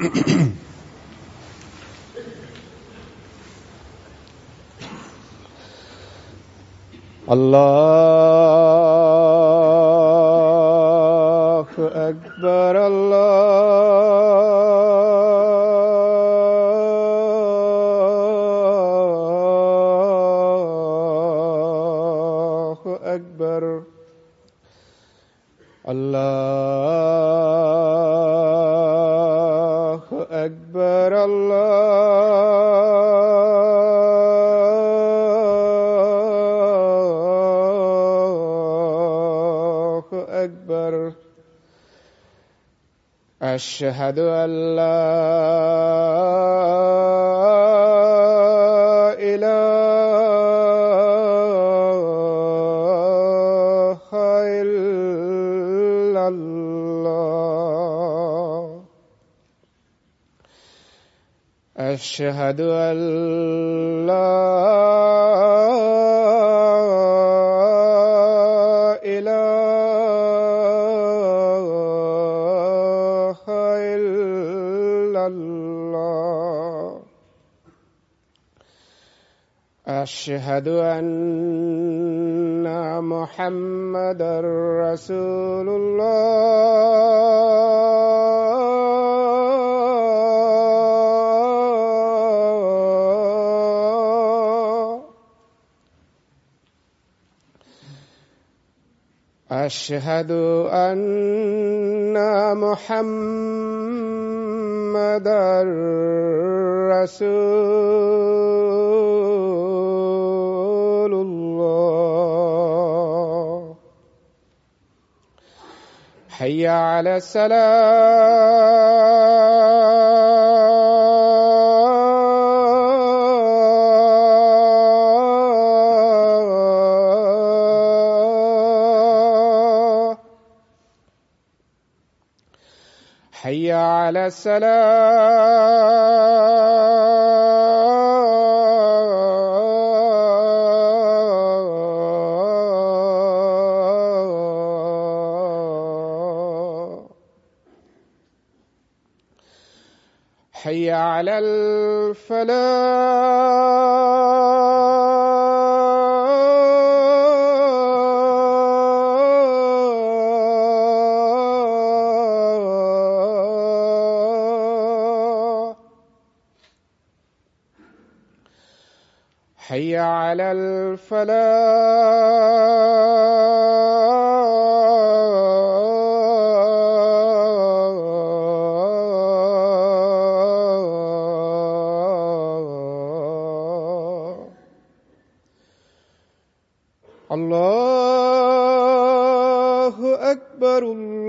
الله أكبر الله أكبر الله أكبر الله أكبر أشهد أن لا إله إلا الله أشهد أن لا إله إلا الله أشهد أن محمدا رسول الله أشهد أن محمدا رسول الله حي على السلام حي على السلام حي على الفلاح حي على الفلاح الله أكبر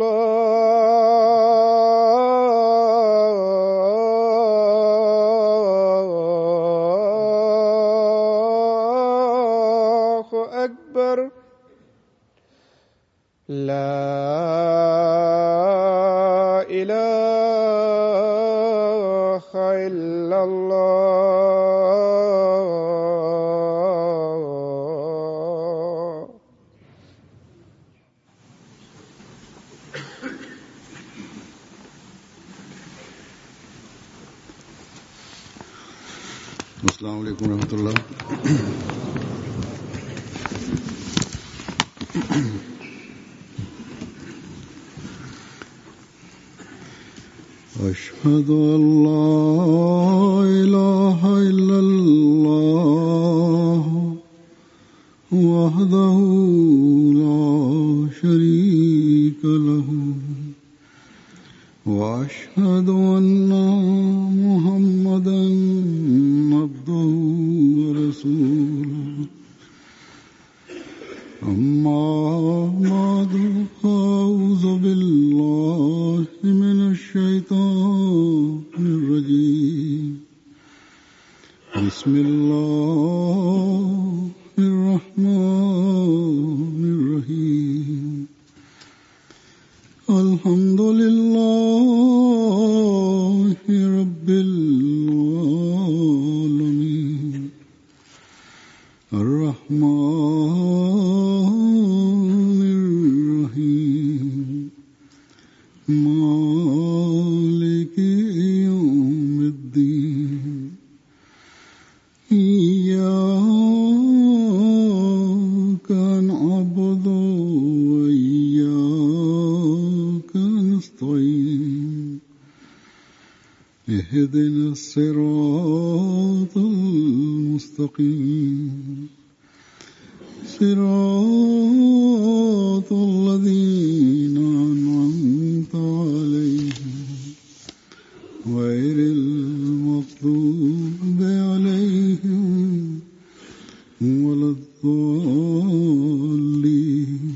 الله أكبر لا إله إلا الله अस्सलाम वालेकुम रहमतुल्लाह أشهد أن لا إله إلا الله وحده لا شريك له وأشهد أن محمدا عبده ورسوله أما بعد فأعوذ بالله من الشيطان الرجيم بسم الله الرحمن الرحيم الحمد لله رب العالمين الرحمن الرحيم مالك اهدنا الصراط المستقيم صراط الذين أنعمت عليهم غير المغضوب عليهم ولا الضالين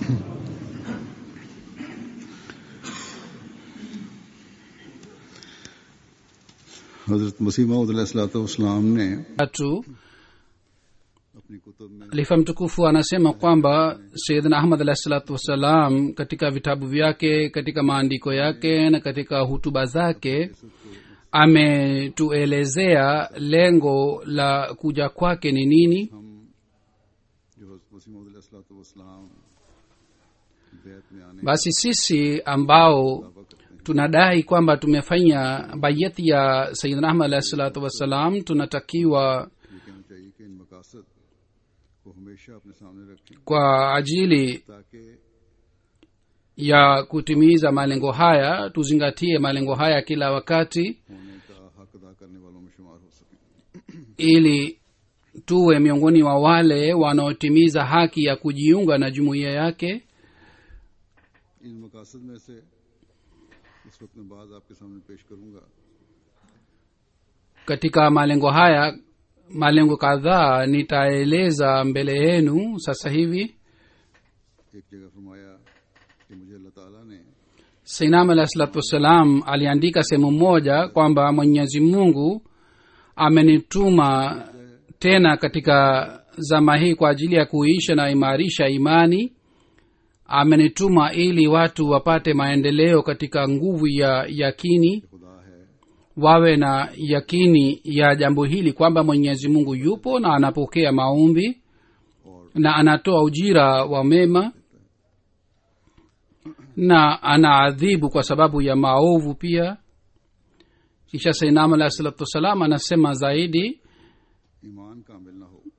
हजरत मसीह मसीम ने tatu अपनी कुतुब में lifa mtukufu anasema kwamba sayidna ahmad alahi salatu wassalam katika vitabu vyake katika maandiko yake na katika hutuba zake ametuelezea lengo la kuja kwake ni nini हम जो हजरत मसीह मसीम बैत में आने basi sisi ambao tunadai kwamba tumefanya bayati ya sayidna ahmad alahi salatu wassalam tunatakiwa ये कहना चाहिए कि इन मकासद को हमेशा अपने सामने रखें kwa ajili ताकि ya kutimiza malengo haya tuzingatie malengo haya kila wakati होने का हक अदा करने वालों में शुमार हो सकें ili tuwe miongoni wa wale wanaotimiza haki ya kujiunga na jumuiya yake इन मकासद में से इस वक्त मैं बाज आपके सामने पेश करूंगा katika malengo haya malengo kadhaa nitaeleza mbele yenu sasa hivi एक जगह फरमाया कि मुझे अल्लाह ताला ने sainam alahi salatu wassalam aliandika sehemu moja kwamba mwenyezi mungu amenituma tena katika zama hii kwa ajili ya kuisha na imarisha imani amenituma ili watu wapate maendeleo katika nguvu ya yakini खुदा है wawe na yakini ya jambo hili kwamba mwenyezi mungu yupo na anapokea maombi na anatoa ujira wa mema na anaadhibu kwa sababu ya maovu pia kisha sainam alahi salatu wassalam anasema zaidi ईमान कामिल ना हो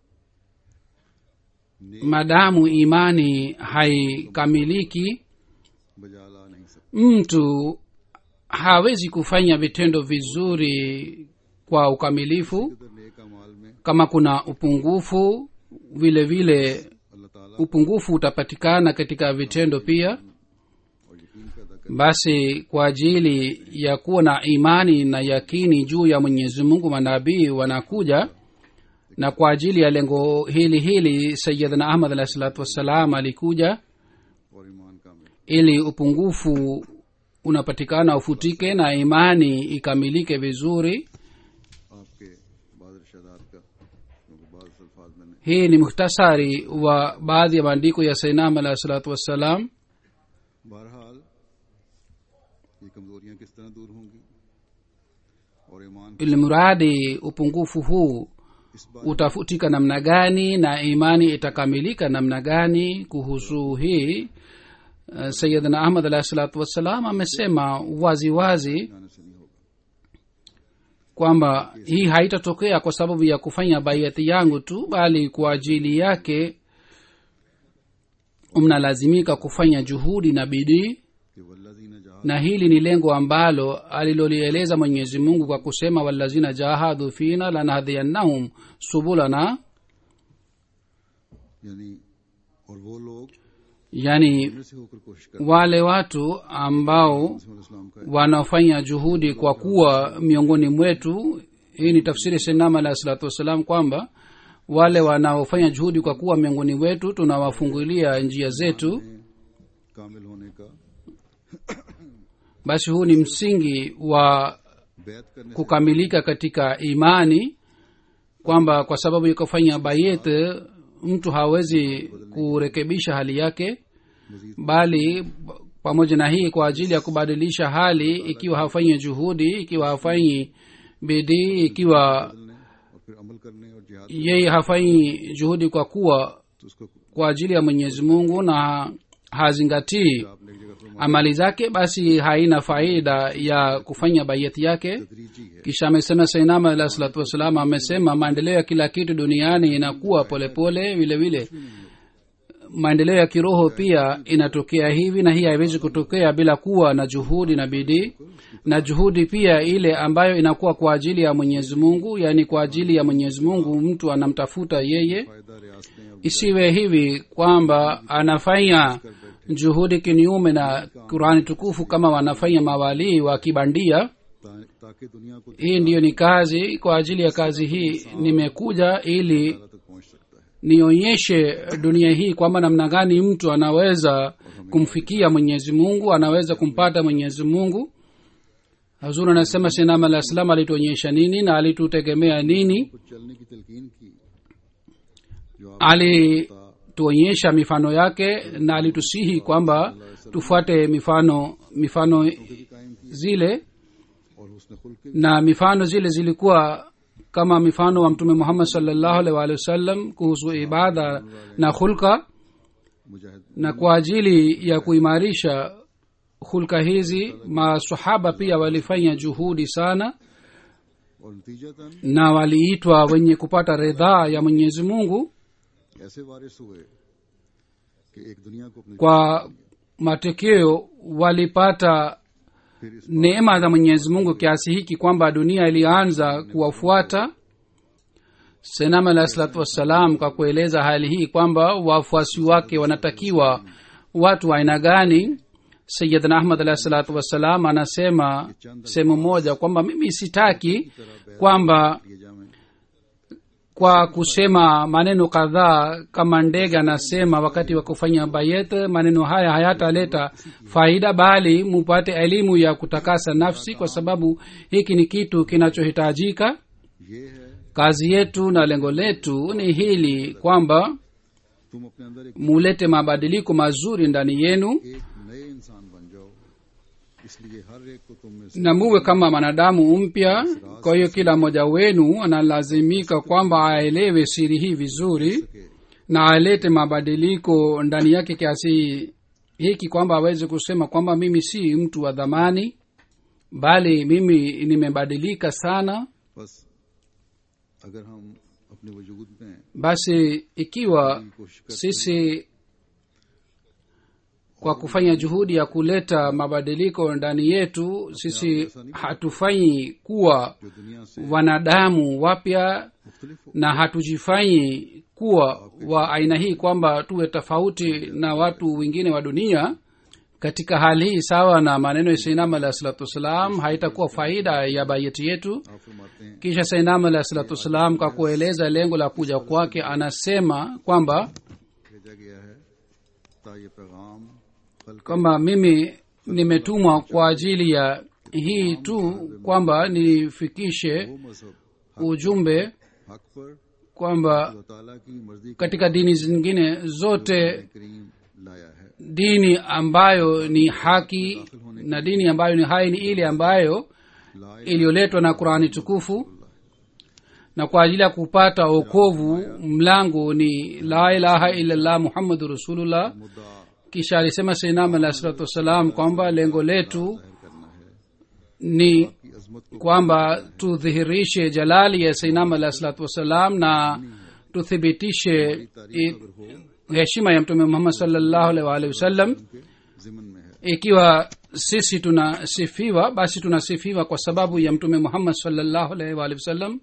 madamu imani haikamiliki बजा ला नहीं सकता mtu hawezi kufanya vitendo vizuri kwa ukamilifu इधर नेक अमाल में kama kuna upungufu vile vile अल्लाह ताला upungufu utapatikana katika vitendo pia और यकीन पैदा कर basi kwa ajili ya kuwa na imani na yakini juu ya mwenyezi mungu manabii wanakuja na kwa ajili ya lengo hili hili sayidna ahmad alahi salatu wassalam alikuja और ईमान कामिल ili upungufu unapatikana ufutike na imani ikamilike vizuri आपके बाद इरशादात का क्योंकि बाद अल्फाज मैंने hii ni muhtasari wa baadhi ya maandiko ya sainam alahi salatu wassalam बहरहाल ये कमजोरियां किस तरह दूर होंगी और ईमान ili mradi upungufu huu इस बात utafutika namna gani na imani itakamilika namna gani kuhusu hii uh, sayidna ahmad alahi salatu wassalam amesema wazi wazi जाने से नहीं होगा kwamba hii haitatokea kwa sababu ya kufanya baiati yangu tu bali kwa ajili yake mnalazimika kufanya juhudi na bidii कि वल्लजीन जहा na hili ni lengo ambalo alilolieleza mwenyezi mungu kwa kusema walazina jahadu fina lanahdiyannahum subulana यानी और वो लोग yani इनमें से होकर कोशिश करते wale watu ambao हैं इस्लाम का wanafanya juhudi kwa kuwa miongoni mwetu hii ni tafsiri sinama alahi salatu wassalam kwamba wale wanaofanya juhudi kwa kuwa miongoni mwetu tunawafungulia njia zetu कामिल होने का basi huu ni msingi wa बैत करने से kukamilika katika imani kwamba kwa sababu ya kufanya bayet mtu hawezi kurekebisha hali yake bali pamoja na hii kwa ajili ya kubadilisha hali ikiwa hafanyi juhudi ikiwa hafanyi bidii ikiwa बदलने और फिर अमल करने और जिहाद yeye hafanyi juhudi kwa kuwa तो उसको kwa ajili ya mwenyezi mungu na hazingatii आपने एक जगह फरमाया amali zake basi haina faida ya kufanya bayeti yake तदरीजी है kisha amesema sainama alah salatu wassalam amesema maendeleo ya kila kitu duniani inakuwa polepole vile vile maendeleo ya kiroho pia inatokea hivi na hii haiwezi kutokea bila kuwa na juhudi na bidii na juhudi pia ile ambayo inakuwa kwa ajili ya mwenyezi mungu yaani kwa ajili ya mwenyezi mungu mtu anamtafuta yeye फायदा रियासतें अब isiwe hivi kwamba anafanya juhudi kinyume na qurani tukufu kama wanafanya mawalii wa kibandia ता- ताकि दुनिया को hii ndiyo ni kazi kwa ajili ya kazi hii nimekuja ili तक पहुंच सकता है nionyeshe dunia hii kwamba namna gani mtu anaweza kumfikia mwenyezi mungu anaweza kumpata mwenyezi mungu hazur anasema sinam alah salam alituonyesha nini na alitutegemea nini कुछ चलने की तलकीन की जो आप alituonyesha mifano yake na alitusihi kwamba tufuate mifano mifano भी कायम की zile और उसने खुल के na mifano zile zilikuwa kama mifano wa mtume muhammad salllahu alaihi waalihi wasallam kuhusu ibada na hulka मुजाहिद na kwa ajili ya kuimarisha hulka hizi masahaba pia walifanya juhudi sana और नतीजतन na waliitwa wenye kupata ridhaa ya mwenyezi mungu ऐसे वारिस हुए कि एक दुनिया को अपनी kwa matokeo walipata फिर इस neema za mwenyezi mungu kiasi hiki kwamba dunia ilianza kuwafuata senam alah salatu wassalam kwa kueleza hali hii kwamba wafuasi wake wanatakiwa watu wa aina gani sayidna ahmad alah salatu wassalam anasema sehemu moja kwamba mimi sitaki kwamba लिए जामें kwa kusema maneno kadhaa kama ndege anasema wakati wa kufanya bayet maneno haya hayataleta faida bali mupate elimu ya kutakasa nafsi kwa sababu hiki ni kitu kinachohitajika ये है kazi yetu na lengo letu ni hili kwamba तुम अपने अंदर एक mulete mabadiliko mazuri ndani yenu एक नए इंसान बन जाओ इसलिए हर एक को तुम में से na muwe kama mwanadamu mpya kwa hiyo kila mmoja wenu analazimika kwamba aelewe siri hii vizuri सके na alete mabadiliko ndani yake kiasi hiki kwamba aweze kusema kwamba mimi si mtu wa dhamani bali mimi nimebadilika sana बस अगर हम अपने वजूद में basi ikiwa की कोशिश करते sisi kwa kufanya juhudi ya kuleta mabadiliko ndani yetu sisi hatufanyi kuwa जो दुनिया से wanadamu wapya मुख्तलिफ हो na hatujifanyi kuwa wa aina hii kwamba tuwe tofauti na watu wengine wa dunia katika hali hii sawa na maneno ya sainam alahi salatu wassalam haitakuwa faida ya bayeti yetu आप फरमाते हैं kisha sainam alahi salatu wassalam kwa kueleza lengo la kuja kwake anasema kwamba भेजा गया है ता ये पैगाम कल kwamba mimi nimetumwa kwa ajili ya hii tu kwamba nifikishe वो मजहब ujumbe हक पर kwamba अल्लाह ताला की मर्जी का katika dini zingine zote करीम लाया है dini ambayo ni haki na dini ambayo ni hai ni ile ambayo ला iliyoletwa na qurani tukufu na kwa ajili ya kupata okovu mlango ni la ilaha illallah muhammadu rasulullah मुद्दा kisha alisema sainam alah salatu wassalam kwamba lengo letu जाहिर करना है ni की अजमत को kwamba tudhihirishe jalali ya sainam alah salatu wassalam na tuthibitishe i- heshima ya mtume muhammad salllahu alaihi waalihi wasallam के जिमन में है ikiwa sisi tunasifiwa basi tunasifiwa kwa sababu ya mtume muhammad salllahu alaihi waalihi wasallam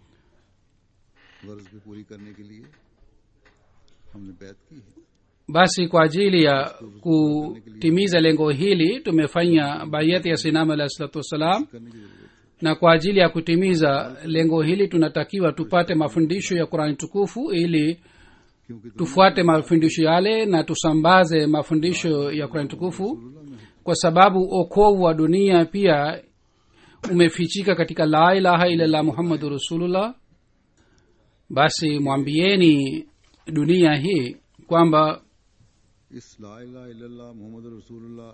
गर्ज भी पूरी करने के लिए हमने बैत की है basi kwa ajili ya kutimiza lengo hili tumefanya bayati ya sinam alahi salatu wassalam करने की जरूरत na kwa ajili ya kutimiza lengo hili tunatakiwa tupate mafundisho ya qurani tukufu ili क्योंकि tufuate mafundisho yale na tusambaze mafundisho ya qurani tukufu kwa sababu okovu wa dunia pia umefichika katika la ilaha illallah muhammadu rasulullah basi mwambieni dunia hii kwamba इस ला इलाहा इल्लल्लाह मोहम्मद रसूलुल्लाह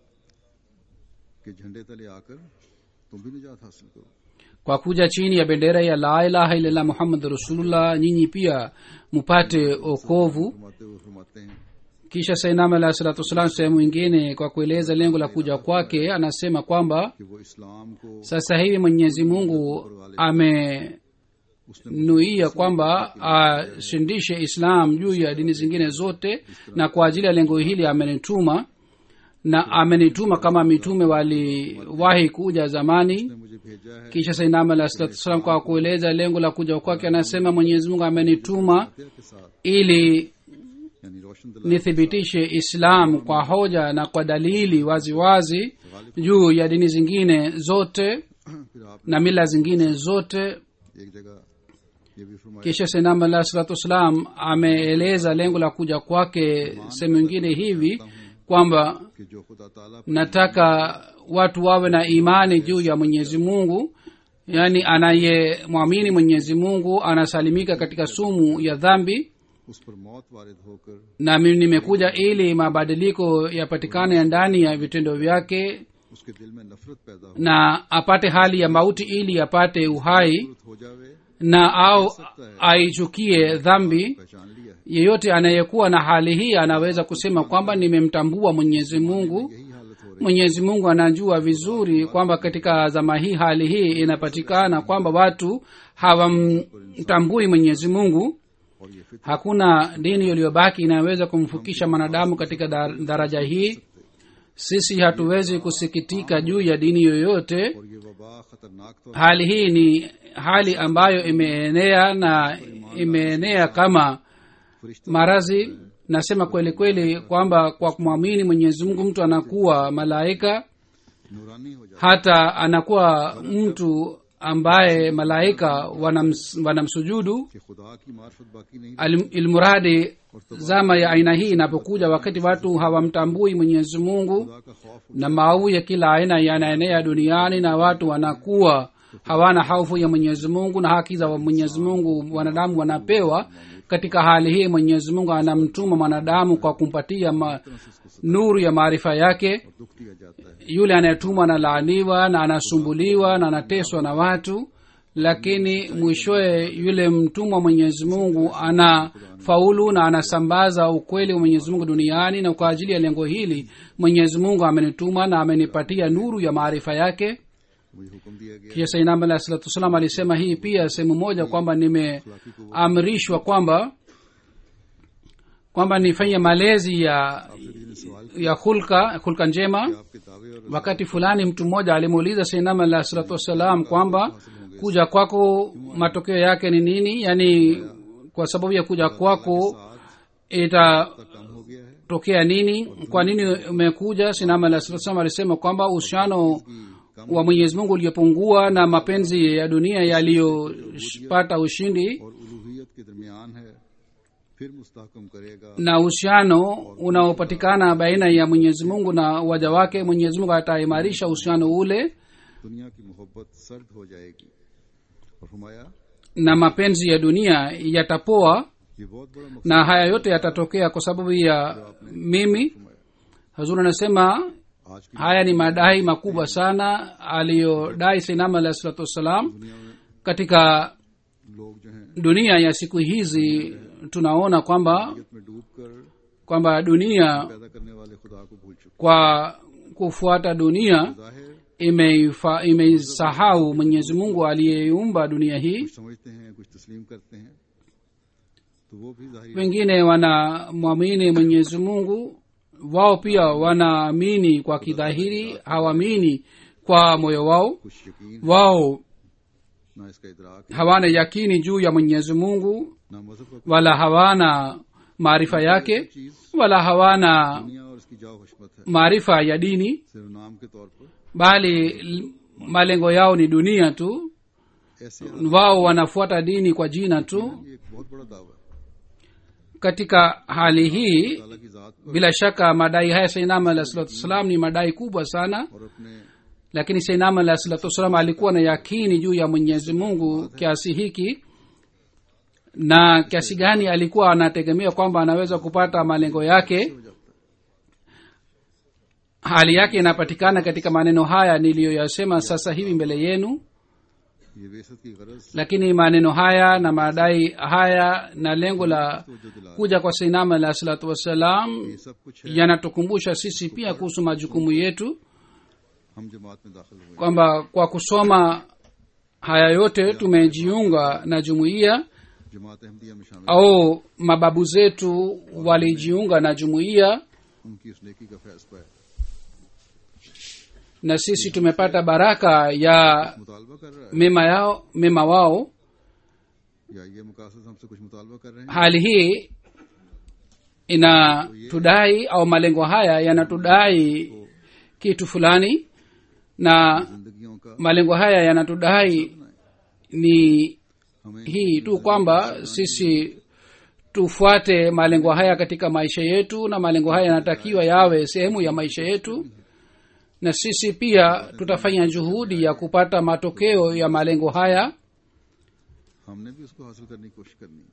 के झंडे तले आकर तुम भी निजात हासिल करो kwa kuja chini ya bendera ya la ilaha illallah muhammadu rasulullah nyinyi pia mupate okovu फरमाते हुए फरमाते हैं kisha sainam alahi salatu wassalam sehemu ingine kwa kueleza lengo la kuja kwake anasema kwamba कि वो इस्लाम को sasa hivi mwenyezi mungu nuia kwamba ashindishe islam juu ya dini zingine zote na kwa ajili ya lengo hili amenituma na amenituma kama mitume waliwahi kuja zamani ने मुझे भेजा है kisha sainam alah salatu wassalam kwa kueleza lengo la kuja kwake anasema mwenyezi mungu amenituma हत्या के साथ ili यानी रोशन दिला nithibitishe islam kwa hoja na kwa dalili waziwazi wazi, juu ya dini zingine zote फिर आप na mila zingine zote एक जगह ये भी फरमाया kisha senam alah salatu wassalam ameeleza lengo la kuja kwake sehemu ingine hivi kwamba कि जो खुदा ताला nataka watu wawe na imani juu ya mwenyezi mungu yaani anayemwamini mwenyezi mungu anasalimika katika sumu ya dhambi उस पर मौत वारिद होकर na mimi nimekuja ili mabadiliko yapatikane ndani ya vitendo vyake उसके दिल में नफरत पैदा हो na apate hali ya mauti ili apate uhai नफरत हो जावे na au aichukie dhambi पहचान लिया है yeyote anayekuwa na hali hii anaweza kusema kwamba nimemtambua mwenyezi mungu यही हालत हो रही mwenyezi mungu anajua vizuri kwamba katika zama hii hali hii inapatikana kwamba watu hawamtambui mwenyezi mungu और ये फिर hakuna dini iliyobaki inayoweza kumfikisha mwanadamu katika dar- daraja hii sisi hatuwezi kusikitika juu ya dini yoyote और ये वबा खतरनाक तो hali hii ni hali ambayo imeenea na imeenea kama फरिश्ते marazi nasema kweli kweli kwamba kwa kumwamini mwenyezi mungu mtu anakuwa malaika नूरानी हो जाता hata anakuwa mtu ambaye malaika wanams, wanamsujudu कि खुदा की मार्फत बाकी नहीं Al- ilmuradi zama ya aina hii inapokuja wakati watu hawamtambui mwenyezi mungu खुदा का खौफ na maovu ya kila aina yanaenea duniani na watu wanakuwa hawana hofu ya mwenyezi mungu na haki za mwenyezi mungu wanadamu wanapewa katika hali hii mwenyezi mungu anamtuma mwanadamu kwa kumpatia ma, nuru ya maarifa yake दुख दिया जाता है yule anayetumwa analaaniwa na anasumbuliwa na anateswa na watu lakini mwishowe yule mtumwa mwenyezi mungu ana faulu na anasambaza ukweli wa mwenyezi mungu duniani na kwa ajili ya lengo hili mwenyezi mungu amenituma na amenipatia nuru ya maarifa yake मुझे हुक्म दिया गया kisha sainam alah salatu wassalam alisema hii pia sehemu moja kwamba nimeamrishwa kwamba kwamba nifanye malezi ya ने सवाल ya hulka hulka njema आपके दावे और wakati fulani mtu mmoja alimuuliza sainam alah salatu wassalam kwamba kuja kwako matokeo yake ni nini yaani kwa sababu ya kuja kwako itatokea काम हो गया है nini kwa nini umekuja sinam alah salatu wassalam alisema kwamba uhusiano wa mwenyezi mungu uliopungua na mapenzi ya dunia yaliyopata ushindi और उलूहियत के दरमियान है फिर मुस्तहकम करेगा na uhusiano unaopatikana baina ya mwenyezi mungu na waja wake mwenyezi mungu ataimarisha uhusiano ule दुनिया की मोहब्बत सर्द हो जाएगी और फरमाया na mapenzi ya dunia yatapoa ये बहुत बड़ा मकसद na haya yote yatatokea kwa sababu ya mimi hazur anasema आज की haya ni madai makubwa sana aliyodai sainam alahi salatu wassalam दुनिया में katika लोग जो हैं dunia ya siku hizi tunaona kwamba जगत में डूब कर kwamba dunia पैदा करने वाले खुदा को भूल चुके kwa kufuata dunia जाहिर imeifa- imeisahau mwenyezi mungu aliyeiumba dunia hii कुछ समझते हैं कुछ तस्लीम करते हैं तो वो भी जाहिर wengine wanamwamini mwenyezi mungu wao pia wanaamini kwa kidhahiri hawaamini kwa moyo wao कुछ यकीन wao ना इसका इदराक है hawana yakini juu ya mwenyezi mungu ना मजहब का wala hawana maarifa yake चीज wala hawana दुनिया और इसकी जाओ हशमत है maarifa ya dini सिर्फ नाम के तौर पर bali l- malengo yao ni dunia tu ऐसे wao wanafuata dini kwa jina tu ये एक बहुत बड़ा दावा है katika hali hii ताला की जात पर bila shaka madai haya sainama alah salatu wassalam ni madai kubwa sana और अपने lakini sainama alah salatu wassalam alikuwa na yakini juu ya mwenyezi mungu kiasi hiki na kiasi gani alikuwa anategemea kwamba anaweza kupata malengo yake hali yake inapatikana katika maneno haya niliyoyasema sasa hivi mbele yenu ये बेसत की गरज lakini maneno haya na madai haya na lengo la तो जो दिला kuja kwa sainama alah salatu wassalam ये सब कुछ है yanatukumbusha sisi pia kuhusu majukumu yetu हम जमात में दाखिल हुए kwamba kwa kusoma haya yote tumejiunga na jumuiya जमात अहमदिया में शामिल au mababu zetu walijiunga na jumuiya उनकी उस नेकी का फैज पाया na sisi tumepata baraka ya मुतालबा कर रहा mema yao mema wao है या ये मुकासद हमसे कुछ मुतालबा कर रहे हैं hali hii inatudai au malengo haya yanatudai kitu fulani na जिंदगियों का malengo haya yanatudai ni हमें hii tu kwamba sisi tufuate malengo haya katika maisha yetu na malengo haya yanatakiwa yawe sehemu ya maisha yetu na sisi pia tutafanya juhudi ya kupata matokeo ya malengo haya हमने भी उसको हासिल करने की कोशिश करनी है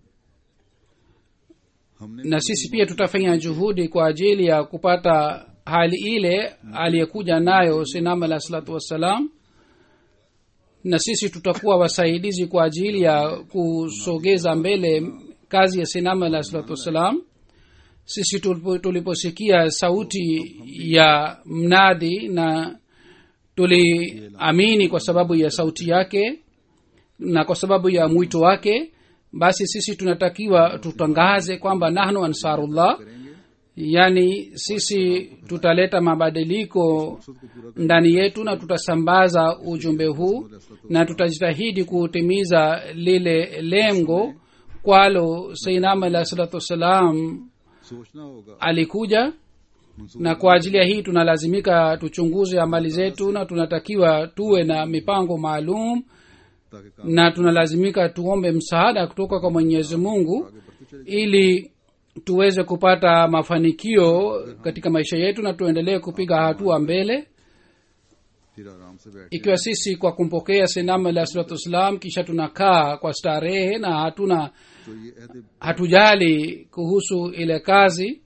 हमने na sisi pia tutafanya juhudi kwa ajili ya kupata hali ile aliyekuja nayo sinam alah salatu wassalam na sisi tutakuwa wasaidizi kwa ajili ya kusogeza mbele kazi ya sinam alah salatu wassalam sisi tulipo- tuliposikia sauti ya mnadi na tuliamini kwa sababu ya sauti yake na kwa sababu ya mwito wake basi sisi tunatakiwa tutangaze kwamba nahnu ansarullah yaani sisi tutaleta mabadiliko ndani yetu na tutasambaza ujumbe huu na tutajitahidi kutimiza lile lengo kwalo seinam alah salatu wassalam सोचना होगा alikuja na kwa ajili ya hii tunalazimika tuchunguze amali zetu na tunatakiwa tuwe na mipango maalum ताकि काम na tunalazimika tuombe msaada kutoka kwa mwenyezi mungu ili tuweze kupata mafanikio katika maisha yetu na tuendelee kupiga hatua mbele फिर आराम से बैठ ikiwa sisi kwa kumpokea sinam alah salatu wassalam kisha tunakaa kwa starehe na hatuna तो ये अहद hatujali kuhusu ile kazi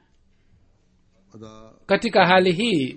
अदा katika hali hii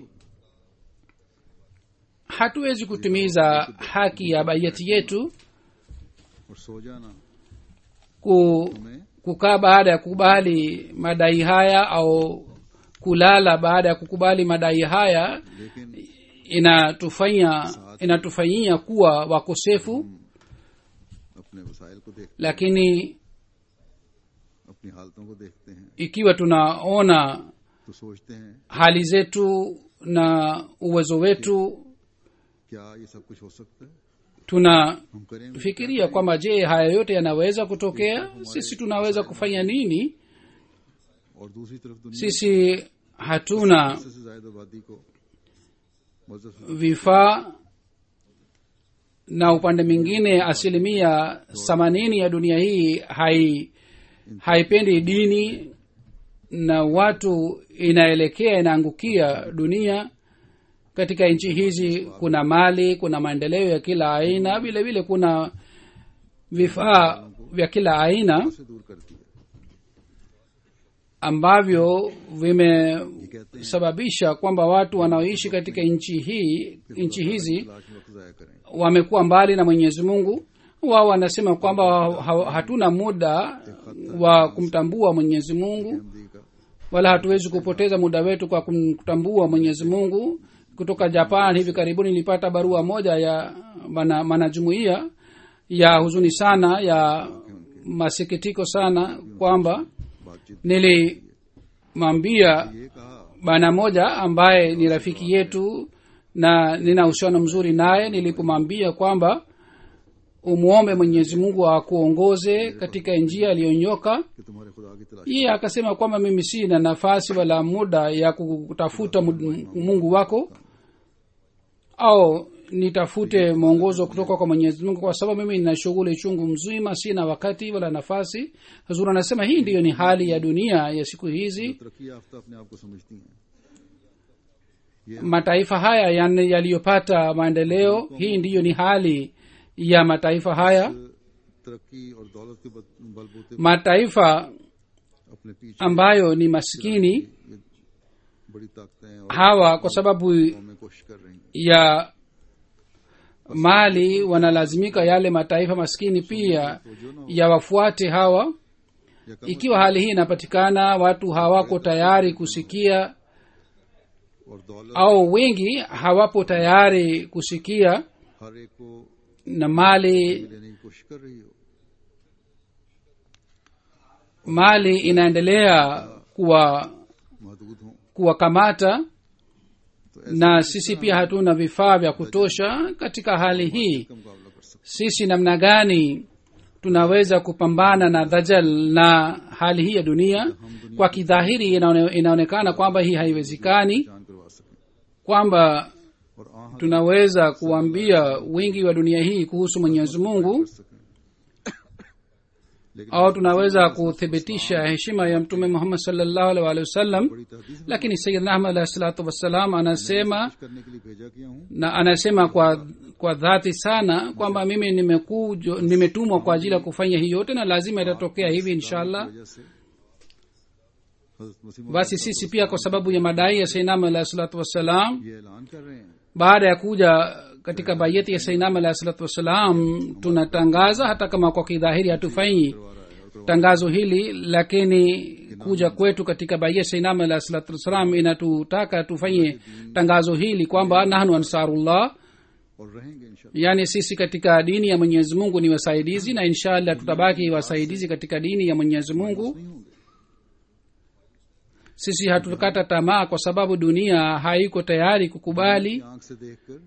hatuwezi kutimiza haki ya baiyati yetu और सो जाना ku, हमें kukaa baada ya kukubali madai haya au kulala baada ya kukubali madai haya लेकिन inatufanya inatufanyia kuwa wakosefu अपने वसाइल को देख lakini अपनी हालतों को देखते हैं ikiwa tunaona तो सोचते हैं hali zetu na uwezo wetu क्या ये सब कुछ हो सकता है tunafikiria हम करेंगे kwamba je haya yote yanaweza kutokea sisi tunaweza kufanya nini और दूसरी तरफ दुनिया sisi hatuna से ज्यादा आबादी को मजहब vifaa na upande mwingine asilimia themanini ya dunia hii hai haipendi dini na watu inaelekea inaangukia dunia katika nchi hizi kuna mali kuna maendeleo ya kila aina vile vile kuna vifaa vya kila aina से दूर करती है ambavyo vime ये कहते हैं sababisha kwamba watu wanaoishi katika nchi hii nchi hizi लाश में वक्त जाया करें wamekuwa mbali na mwenyezi mungu wao wanasema kwamba ha- ha- hatuna muda wa kumtambua mwenyezi mungu Hindi का wala hatuwezi kupoteza muda wetu kwa kumtambua mwenyezi mungu kutoka japan hivi karibuni nilipata barua moja ya mana- manajumuia ya huzuni sana ya masikitiko sana kwamba बातचीत nilimwambia ये कहा bana moja ambaye ni rafiki yetu na nina uhusiano mzuri naye nilipomwambia kwamba umwombe mwenyezi mungu akuongoze katika njia aliyonyoka कि तुम्हारे खुदा की तलाश yeye akasema kwamba mimi sina nafasi wala muda ya kutafuta mu- mungu wako au nitafute mwongozo kutoka kwa mwenyezi mungu kwa sababu mimi nina shughuli chungu mzima sina wakati wala nafasi hazur anasema hii ndiyo ni hali ya dunia ya siku hizi तरक्की याफ्ता अपने आप को समझती हैं mataifa haya yani yaliyopata maendeleo hii ndiyo ni hali ya mataifa haya तरक्की और दौलत के बद- बलबूते पर mataifa अपने पीछे ambayo ni maskini ये बड़ी ताकतें और hawa kwa sababu कौमें कोशिश कर रही हैं ya mali wanalazimika yale mataifa maskini pia yawafuate hawa या कम ikiwa hali hii inapatikana watu hawako tayari kusikia और दौलत au wengi hawapo tayari kusikia हर एक को na mali लेने की कोशिश कर रही हो mali inaendelea kuwa महदूद हो kuwakamata तो ऐसे na sisi pia hatuna vifaa vya kutosha katika hali hii का मुकाबला कर सकते sisi namna gani tunaweza kupambana na dhajal na hali hii ya dunia kwa kidhahiri inaone, inaonekana kwamba hii haiwezekani जान करवा सकें kwamba और आह tunaweza kuambia wingi wa dunia hii kuhusu mwenyezi mungu कर सकें लेकिन au tunaweza kuthibitisha heshima ya mtume muhammad salllahu alih walihi wasallam बड़ी तहदीद lakini sayidna ahmad alahi salatu wassalam anasema करने के लिए भेजा किया हूँ na anasema kwa kwa dhati sana kwamba mimi nimekuja nimetumwa kwa ajili ya kufanya hii yote na lazima itatokea hivi inshallah वजह से हजरत मसीह basi sisi pia kwa sababu ya madai ya sainam alahi salatu wassalam ये ऐलान कर रहे हैं baada ya kuja katika bayeti ya sainam alahi salatu wassalam tunatangaza hata kama kwa kidhahiri hatufanyi करवा रहा है और करवा tangazo hili lakini kuja kwetu katika baia sainam alahi salatu wassalam inatutaka tufanye tangazo hili kwamba nahnu ansarullah और रहेंगे इंशाल्लाह yaani sisi katika dini ya mwenyezi mungu ni wasaidizi na inshallah tutabaki wasaidizi katika dini ya mwenyezi mungu नहीं होंगे sisi hatukata tamaa kwa sababu dunia haiko tayari kukubali आंख से देखकर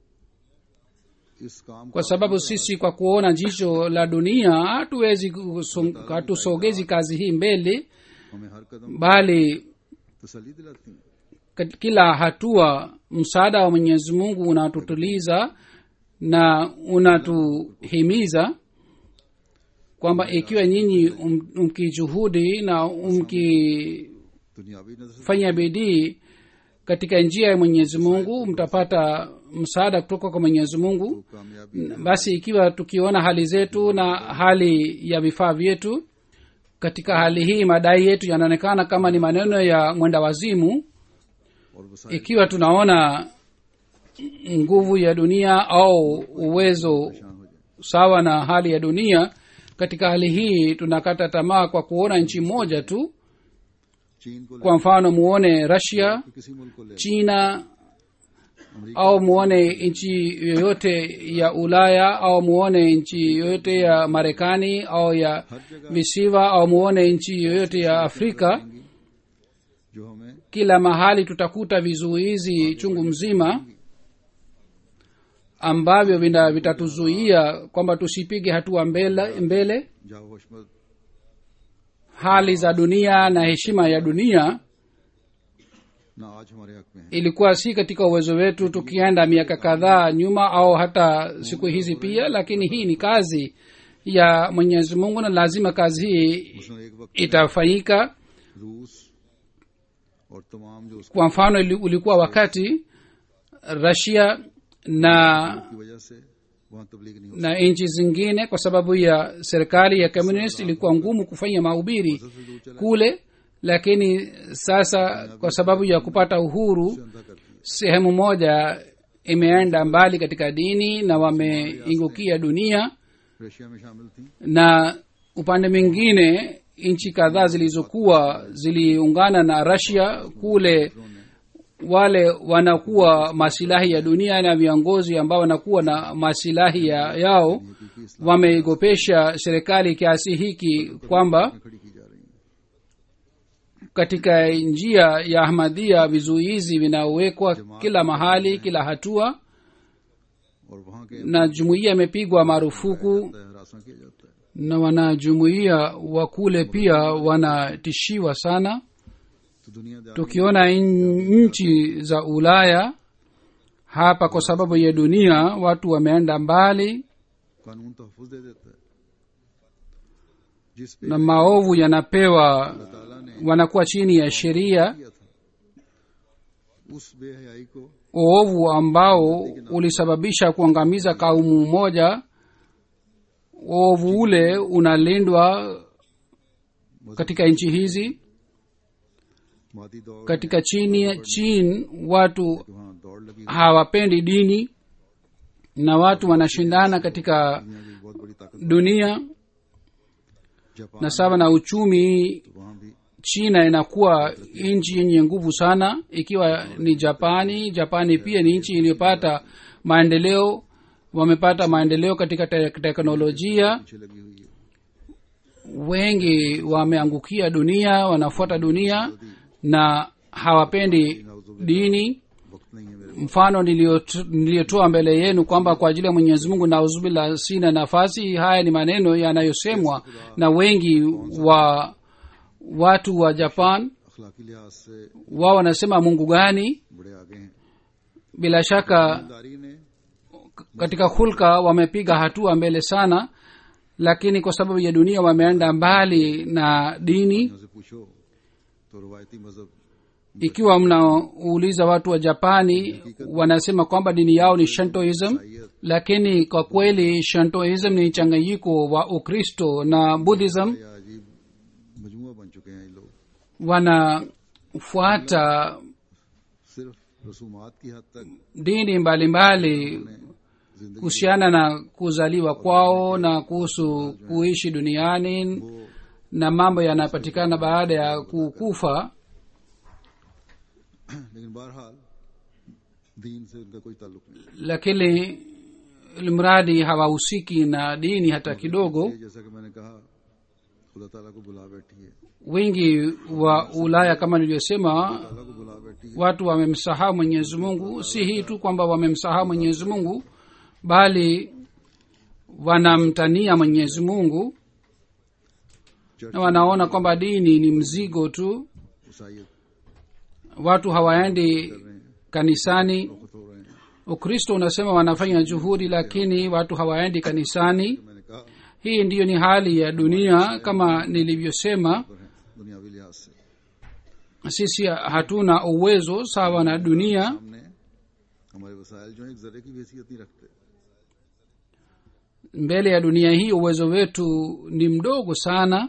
इस काम kwa sababu sisi kwa kuona jicho la dunia hatuwezi kusong- hatusogezi kazi hii mbele हमें हर कदम bali तसली दिलाती हैं kat- kila hatua msaada wa mwenyezi mungu unatutuliza na unatuhimiza kwamba ikiwa nyinyi um- mkijuhudi na mkifanya दुनियावी नजर से bidii katika njia ya mwenyezi mungu mtapata msaada kutoka kwa mwenyezi mungu कामयाबी basi ikiwa tukiona hali zetu na hali ya vifaa vyetu katika hali hii madai yetu yanaonekana kama ni maneno ya mwenda wazimu और वसाइल ikiwa tunaona nguvu ya dunia au uwezo परेशान हो जाए sawa na hali ya dunia katika hali hii tunakata tamaa kwa kuona nchi moja tu चीन को ले kwa mfano muone russia किसी मुल्क को ले china America au muone nchi yoyote ya ulaya au muone nchi yoyote ya marekani au ya हर जगह visiwa au muone nchi yoyote ya afrika रहेंगी, जो हमें kila mahali tutakuta vizuizi chungu mzima ambavyo vina- vitatuzuia kwamba tusipige hatua mbele, mbele जाओ हशमत hali za dunia na heshima ya dunia ना आज हमारे हक में है ilikuwa si katika uwezo wetu tukienda miaka kadhaa nyuma au hata siku hizi pia lakini hii ni kazi ya mwenyezi mungu na lazima kazi hii उसने एक वक्त itafanyika रूस और तमाम जो उसकी kwa mfano ili- ulikuwa wakati rasia na की वजह से वहाँ तबलीग नहीं हो na nchi zingine kwa sababu ya serikali ya communist ilikuwa ngumu kufanya mahubiri सकती दूर चला kule lakini sasa kwa sababu ya kupata uhuru अंधा करती है sehemu moja imeenda mbali katika dini na wameingukia dunia Russia में शामिल थी na upande mwingine nchi kadhaa zilizokuwa ziliungana na rasia kule wale wanakuwa masilahi ya dunia na viongozi ambao wanakuwa na masilahi ya, yao क्योंकि इस्लाम wameigopesha serikali kiasi hiki kwamba में खड़ी की जा रही है katika njia ya ahmadhia vizuizi vinawekwa kila mahali kila hatua और वहाँ के na jumuiya imepigwa marufuku हरासा किया जाता है na wanajumuiya wa kule pia wanatishiwa sana तो दुनियादारी tukiona in- nchi za ulaya hapa kwa sababu ya dunia watu wameenda mbali कानून तहफुज दे देता है जिस पे na maovu yanapewa ताला ने wanakuwa chini ya sheria किया था उस बेहयाई को uovu ambao ulisababisha kuangamiza kaumu moja uovu ule unalindwa katika nchi hizi मादी दौड़ katika chini chin watu वहाँ दौड़ लगी हुई hawapendi dini na watu wanashindana katika दुनिया की बहुत बड़ी ताकत dunia Japan na sawa na uchumi वहाँ भी china inakuwa nchi yenye nguvu sana ikiwa ni japani japani pia ni nchi iliyopata maendeleo wamepata maendeleo katika te- teknolojia पीछे लगी हुई है wengi wameangukia dunia wanafuata dunia na hawapendi dini वक्त नहीं है मेरे mfano niliyot- niliyotoa mbele yenu kwamba kwa ajili ya mwenyezi mungu nauzubila sina nafasi haya ni maneno yanayosemwa na wengi wa watu wa japan अखलाकी लिहाज से wao wanasema mungu gani बड़े आगे हैं bila shaka दारी ने katika hulka wamepiga hatua mbele sana lakini kwa sababu ya dunia wameenda mbali na dini से पूछो तो रवायती मजहब ikiwa mnauliza watu wa japani wanasema kwamba dini yao ni shantoism lakini kwa kweli shantoism ni changanyiko wa ukristo na buddhism या अजीब मजमुआ बन चुके हैं ये लोग wanafuata सिर्फ रसूमात की हद तक dini mbalimbali जिंदगी kuhusiana na kuzaliwa kwao na kuhusu kuishi duniani na mambo yanayopatikana baada ya kukufa लेकिन बहरहाल दीन से उनका कोई ताल्लुक नहीं lakini mradi hawahusiki na dini hata kidogo ये जैसा कि मैंने कहा खुदा ताला को बुला बैठी है wingi wa ulaya kama nilivyosema ताला को बुला बैठी है watu wamemsahau mwenyezi mungu si hii tu kwamba wamemsahau mwenyezi mungu bali wanamtania mwenyezi mungu na wanaona kwamba dini ni mzigo tu ईसाइत watu hawaendi kanisani खुद हो रहे हैं ukristo unasema wanafanya juhudi lakini watu hawaendi kanisani मैंने कहा hii ndiyo ni hali ya dunia kama nilivyosema पर हैं दुनियावी लिहाज से sisi hatuna uwezo sawa na dunia हमने हमारे वसाइल जो हैं एक जरे की भी हैसियत नहीं रखते mbele ya dunia hii uwezo wetu ni mdogo sana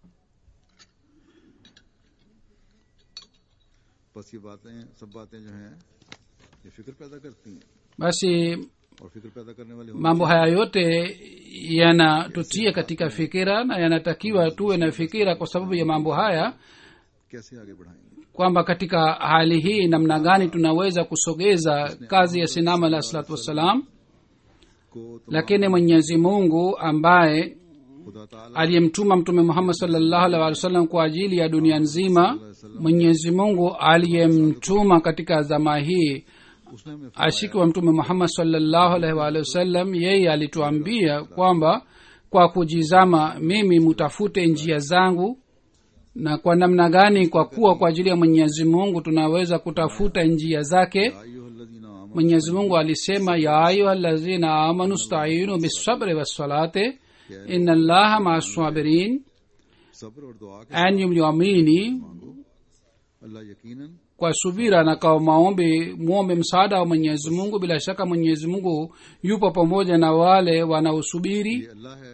बस ये बातें सब बातें जो हैं ये फिक्र पैदा करती हैं basi और फिक्र पैदा करने वाले होने mambo haya yote yanatutia katika fikira na yanatakiwa tuwe na fikira kwa sababu ya mambo haya कैसे आगे बढ़ाएंगे kwamba katika hali hii namna gani tunaweza kusogeza kazi ya sinama alah salatu wassalam को तो lakini mwenyezi mungu ambaye खुदा ताला aliyemtuma mtume muhammad salllahu alih walih wasallam kwa ajili ya dunia nzima mwenyezi mungu aliyemtuma katika zama hii उसने हमें ashiki wa mtume muhammad salllahu alaihi waalihi wasallam yeye alituambia kwamba kwa kujizama mimi mutafute njia zangu na kwa namna gani kwa kuwa kwa ajili ya mwenyezi mungu tunaweza kutafuta njia zake अय्युहल्लज़ीना आमनू mwenyezi mungu alisema ya ayuha lazina amanu stainu bisabri wassalate ina llaha maa sabirin सब्र और दुआ के enyi mlioamini मांगो अल्लाह यकीनन kwa subira na kwa maombi mwombe msaada wa mwenyezi mungu bila shaka mwenyezi mungu yupo pamoja na wale wanaosubiri ये अल्लाह है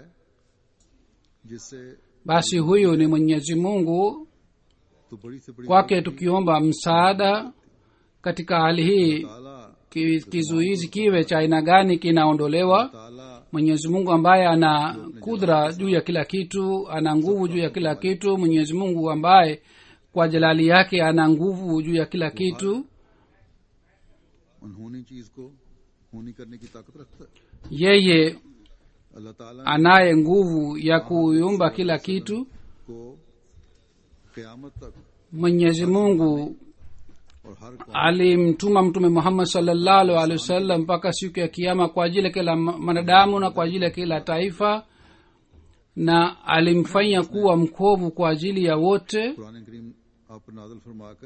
जिससे basi huyu ni mwenyezi mungu तो बड़ी से बड़ी kwake tukiomba msaada katika hali hii ताला ki- kizuizi kiwe cha aina gani kinaondolewa ताला mwenyezi mungu ambaye ana kudra juu ya kila kitu ana nguvu juu ya kila kitu mwenyezi mungu ambaye kwa jalali yake ana nguvu juu ya kila kitu अनहोनी चीज को होनी करने की ताकत रखता है yeye अल्लाह ताला anaye nguvu ya kuumba kila kitu को कयामत तक mwenyezi mungu और हर कौम alimtuma mtume muhammad salllahu alehi wasallam mpaka siku ya kiama kwa ajili ya kila ma- mwanadamu na kwa ajili ya kila taifa na alimfanya kuwa mkovu kwa ajili ya wote Quran करीम आप पर नाजल फरमाकर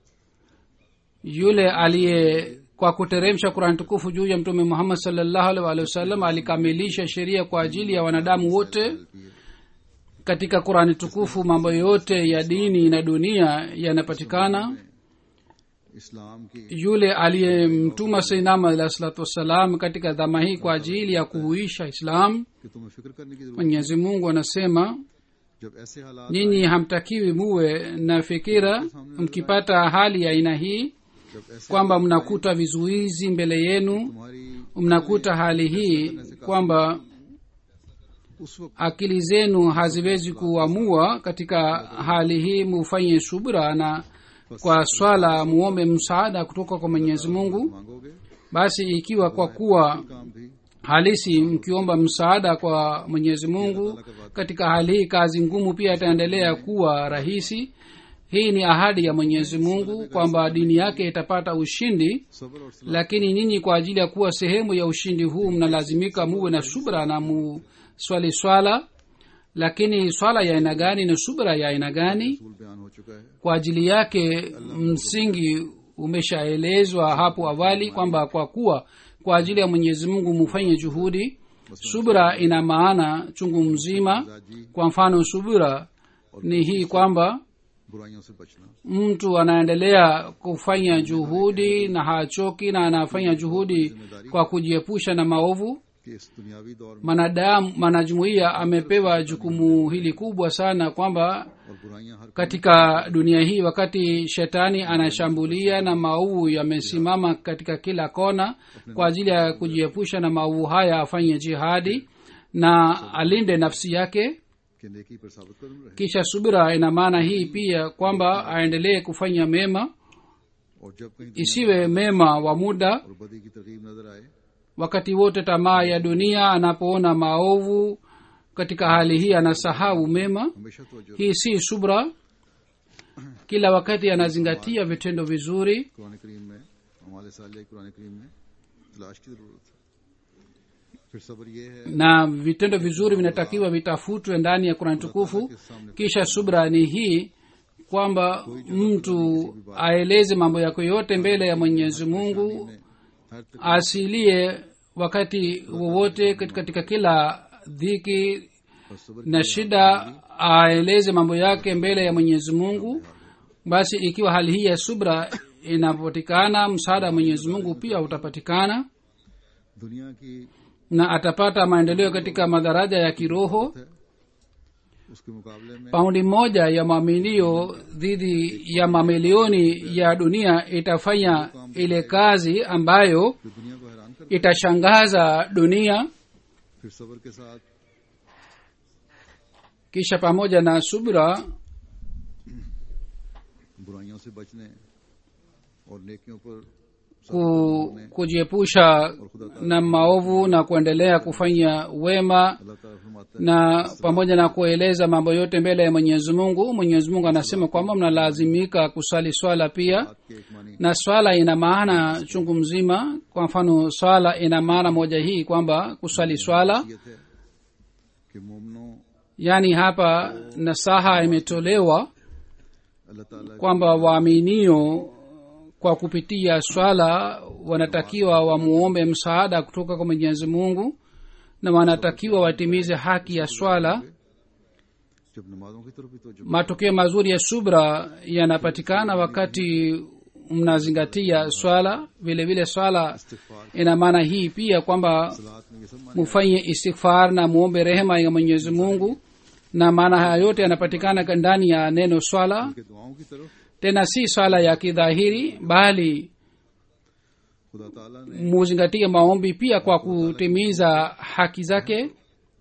yule aliye kwa kuteremsha kurani tukufu juu ya mtume muhammad salllahu alih walihi wasallam alikamilisha sheria kwa ajili ya wanadamu wote katika kurani tukufu mambo yote ya dini na dunia yanapatikana इस्लाम की yule aliyemtuma sainama alah salatu wassalam katika dhama hii kwa ajili ya kuhuisha islam कि तुम्हें फिक्र करने की जरूरत mwenyezi mungu anasema जब ऐसे हालात nyinyi hamtakiwi muwe na fikira mkipata hali ya aina hii जब ऐसे kwamba mnakuta vizuizi mbele yenu तुम्हारी mnakuta hali hii kwamba उस वक्त akili zenu haziwezi kuamua katika hali hii mufanye subra na kwa swala muombe msaada kutoka kwa mwenyezi mungu मांगोगे basi ikiwa kwa kuwa काम भी halisi mkiomba msaada kwa mwenyezi mungu katika hali hii kazi ngumu pia itaendelea kuwa rahisi hii ni ahadi ya mwenyezi mungu kwamba dini yake itapata ushindi सब्र और सलाह lakini nyinyi kwa ajili ya kuwa sehemu ya ushindi huu mnalazimika muwe na subra na muswali swala lakini swala ya aina gani na subra ya aina gani रसूल बयान हो चुका है kwa ajili yake msingi umeshaelezwa hapo awali kwamba kwa kuwa kwa ajili ya mwenyezi mungu mufanye juhudi subra ina maana chungu mzima kwa mfano subra ni hii kwamba बुराइयों से बचना mtu anaendelea kufanya juhudi na hachoki na anafanya juhudi kwa kujiepusha na maovu कि इस दुनियावी दौर में mwanadamu mwanajumuiya amepewa jukumu hili kubwa sana kwamba और बुराइयां हर katika dunia hii wakati shetani anashambulia na maovu yamesimama katika kila kona kwa ajili ya kujiepusha na maovu haya afanye jihadi na alinde nafsi yake के नेकी पर साबित कदम रहे kisha subira ina maana hii pia kwamba aendelee kufanya mema और जब कहीं दुनिया isiwe mema wa muda और बदी की तरकीब नजर आए wakati wote tamaa ya dunia anapoona maovu katika hali hii anasahau mema हमेशा तो hii si subra kila wakati anazingatia vitendo vizuri Quran करीम में हमारे साल कुरान करीम में तलाश की जरूरत है फिर सब्र ये है na vitendo vizuri vinatakiwa vitafutwe ndani ya kurani tukufu kisha subra ni hii kwamba mtu aeleze mambo yako yote mbele ya mwenyezi mungu हर तक asilie wakati wowote kat- katika kila dhiki और सब्र na shida aeleze mambo yake mbele ya mwenyezi mungu basi ikiwa hali hii ya subra inapatikana msaada wa mwenyezi mungu pia utapatikana दुनिया की na atapata maendeleo katika madaraja ya kiroho है उसके मुकाबले में paundi moja ya maaminio dhidi ya mamilioni ya dunia itafanya ile kazi ambayo जो दुनिया को हैरान कर itashangaza dunia फिर सब्र के साथ kisha pamoja na subra बुराइयों से बचने और नेकियों पर ku, kujiepusha na maovu na kuendelea kufanya wema अल्लाह ताला फरमाता है na pamoja na kueleza mambo yote mbele ya mwenyezi mungu mwenyezi mungu anasema kwamba mnalazimika kuswali swala pia कि एक मानी na swala ina maana chungu mzima kwa mfano swala ina maana moja hii kwamba kuswali swala ये थे कि मोमनों yaani hapa nasaha imetolewa अल्लाह ताला kwamba waaminio kwa kupitia swala wanatakiwa wamuombe msaada kutoka kwa mwenyezi mungu na wanatakiwa watimize haki ya swala जब नमाजों की तरफ भी तो matokeo mazuri ya subra yanapatikana wakati mnazingatia swala vile vile swala इस्तिगफार ina maana hii pia kwamba सलात में ये सब माने mufanye istighfar na muombe rehema ya mwenyezi mungu na maana haya yote yanapatikana ndani ya neno swala कि दुआओं की तरफ tena si swala ya kidhahiri bali खुदा ताला ने muzingatie maombi pia kwa kutimiza haki zake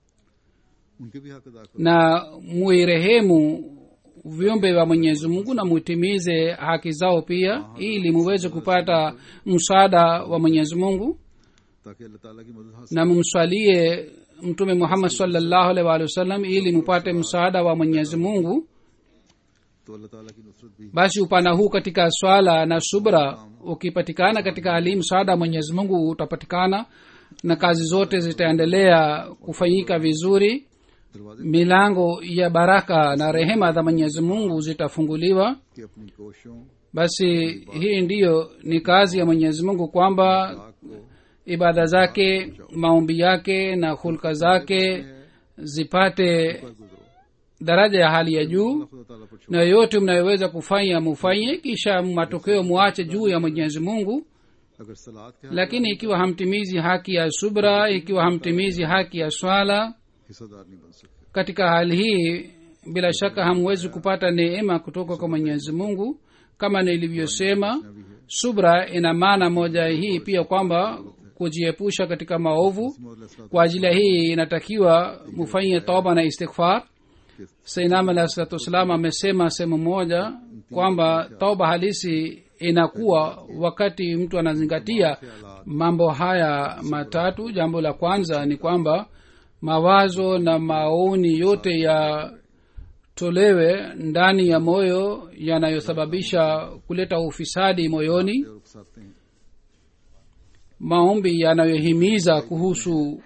उनके भी हक अदा कर na muirehemu viumbe wa mwenyezi mungu na mutimize haki zao pia ili muweze kupata msaada wa mwenyezi mungu ताकि अल्लाह ताला की मदद हासिल na mumswalie mtume muhammad salllahu alaihi waalihi wasallam ili mupate msaada wa mwenyezi mungu तो अल्लाह ताला की नुसरत भी basi upana huu katika swala na subra ukipatikana katika hali hii msaada wa mwenyezi mungu utapatikana na kazi zote zitaendelea kufanyika vizuri दरवाजे milango ya baraka na rehema za mwenyezi mungu zitafunguliwa की अपनी कोशिशों basi hii ndiyo ni kazi ya mwenyezi mungu kwamba पाक को ibada zake maombi yake na hulka zake zipate पर गुजरो daraja ya hali ya juu खुदा ताला पर छोड़ na yoyote mnayoweza kufanya mufanye kisha matokeo muache juu ya mwenyezi mungu अगर सलाद के lakini ikiwa hamtimizi haki ya subra ikiwa hamtimizi haki ya swala हिस्सेदार नहीं बन सकते katika hali hii bila shaka hamwezi kupata neema kutoka kwa mwenyezi mungu kama nilivyosema subra ina maana moja hii pia kwamba kujiepusha katika maovu kwa ajili ya hii inatakiwa mufanye toba na istighfar sainam alah salatu wassalam amesema sehemu moja kwamba toba halisi inakuwa wakati mtu anazingatia mambo haya matatu jambo la kwanza ni kwamba mawazo na maoni yote yatolewe ndani ya moyo yanayosababisha kuleta ufisadi moyoni और उकसाते हैं maombi yanayohimiza kuhusu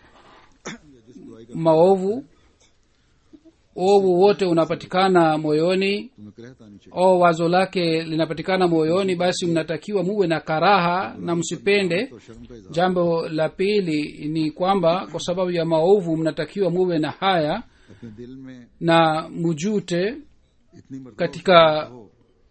maovu ovu wote unapatikana moyoni तुम्हें करहत आनी चाहिए o wazo lake linapatikana moyoni basi mnatakiwa muwe na karaha na msipende तो शर्म का इजहार jambo la pili ni kwamba kwa sababu ya maovu mnatakiwa muwe na haya अपने दिल में na mujute इतनी मर्तबा katika हो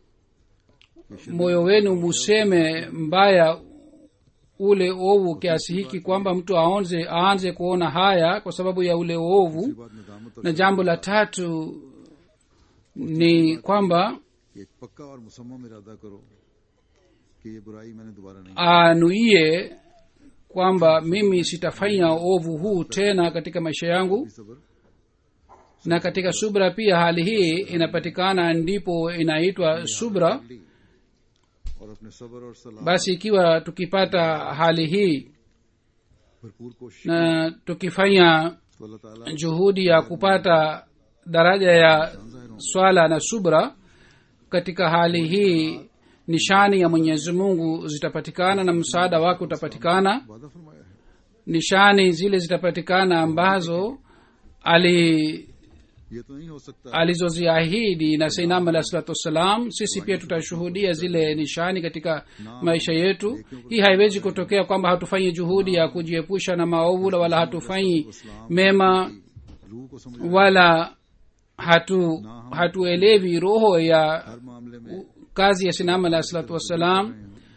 moyo wenu museme mbaya ule ovu kiasi hiki kwamba mtu aonze aanze kuona haya kwa sababu ya ule ovu उसके बाद नदामत और na jambo la tatu ni kwamba एक पक्का और मुसम्मम इरादा करो कि ये बुराई मैंने दोबारा नहीं anuie kwamba mimi sitafanya ovu huu tena katika maisha yangu की सबर na katika subra pia hali hii inapatikana ndipo inaitwa subra ली और अपने सबर और सलाह basi ikiwa tukipata hali hii भरपूर कोशिश na tukifanya तो अल्लाह ताला juhudi ya kupata daraja ya swala na subra katika hali hii nishani ya mwenyezi mungu zitapatikana na msaada wake utapatikana वादा फरमाया है nishani zile zitapatikana ambazo ali ये तो नहीं हो सकता alizoziahidi na sainam alah salatu wassalam sisi pia tutashuhudia zile nishani katika maisha yetu hii haiwezi kutokea kwamba hatufanyi juhudi ya kujiepusha na maovu wala hatufanyi mema रूह को समझ wala hatu hatuelewi roho ya हर मामले में kazi ya sinam alah salatu wassalam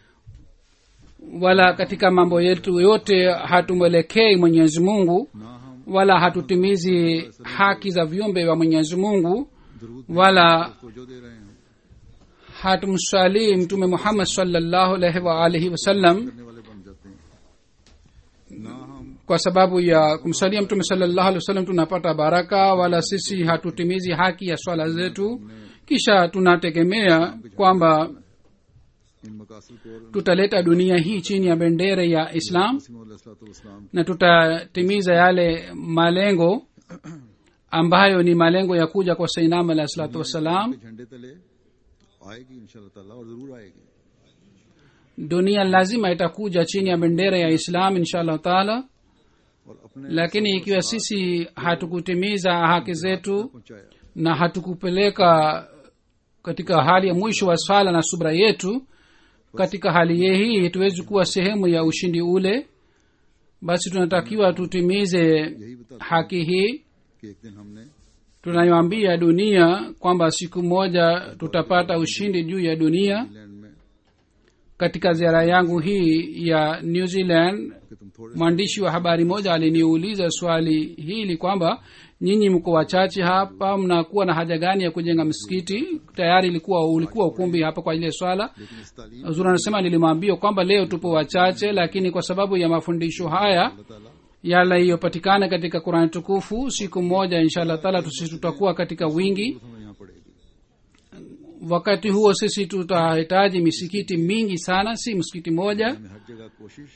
wala katika mambo yetu yote hatumwelekei mwenyezi mungu ना हम wala hatutimizi haki za viumbe wa mwenyezi mungu दरूद wala को जो दे रहे हैं hatumsalii mtume muhammad salllahu alaihi waalihi wasallam करने वाले बन जाते हैं ना हम kwa sababu ya kumsalia mtume salllahu alih wasallam tunapata baraka wala sisi hatutimizi haki ya swala zetu kisha tunategemea kwamba इन मकासद को और tutaleta dunia hii chini ya bendera ya islam इस्लाम na tutatimiza yale malengo ambayo ni malengo ya kuja kwa sainam alahi salatu wassalam के झंडे तले आएगी इंशाल्लाह ताला और जरूर आएगी dunia lazima itakuja chini ya bendera ya islam insha allahu taala और अपने lakini ikiwa sisi hatukutimiza haki zetu पहुंचाया na hatukupeleka katika hali ya mwisho wa swala na subra yetu katika hali ye hii tuwezi kuwa sehemu ya ushindi ule basi tunatakiwa tutimize यही बता haki hii कि एक दिन हमने tunayoambia dunia kwamba siku moja tutapata ushindi juu ya dunia England में katika ziara yangu hii ya new zealand कि तुम थोड़े mwandishi wa habari moja aliniuliza swali hili kwamba nyinyi mko wachache hapa mnakuwa na haja gani ya kujenga msikiti tayari ilikuwa ulikuwa ukumbi hapa kwa ajili ya swala लेकिन इस तालीम zuri anasema nilimwambia kwamba leo tupo wachache lakini kwa sababu ya mafundisho haya अल्लाह ताला yaliyopatikana katika qurani tukufu siku moja inshallah taala tusi tutakuwa katika wingi हमें यहाँ पड़ेगी wakati huo sisi tutahitaji misikiti mingi sana si msikiti moja हमें हर जगह कोशिश